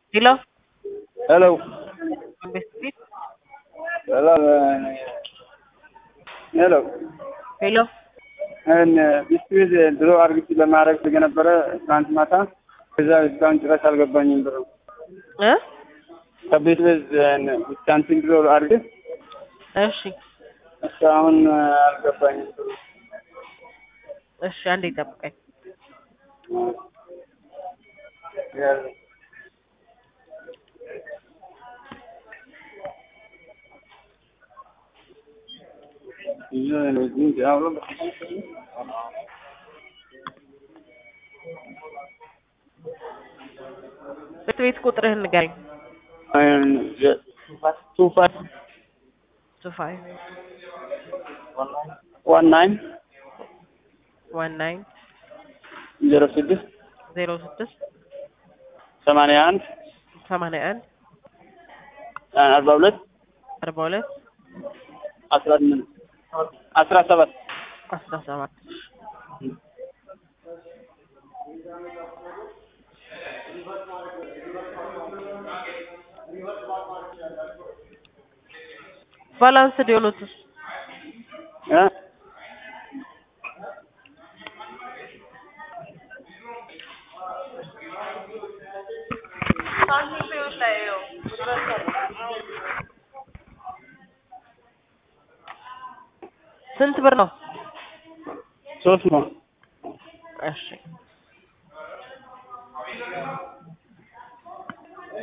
Hello? Hello. Biscuit? Hello. ሄሎ ሄሎ ቢስኩት ድሮ አርግቼ ለማድረግ ስለነበረ ትናንት ማታ ከዛ እስካሁን ጭራሽ አልገባኝም ብሎ እ ከቤት ቤት ዊስካንሲን ድሮ አርግ እሺ እስካሁን አልገባኝም ብሎ እሺ አንዴ ጠብቀኝ። ቤት ቤት ቁጥርህን ንገረኝ። ቱ ፋይቭ ቱ ፋይቭ ዋን ናይን ዋን ናይን ዜሮ ስድስት ዜሮ ስድስት ሰማንያ አንድ ሰማንያ አንድ አርባ ሁለት አርባ ሁለት አስራ ስምንት አስራ ሰባት አስራ ሰባት ባላንስድ የሆኑትስ እ ስንት ብር ነው? ሶስት ነው እሺ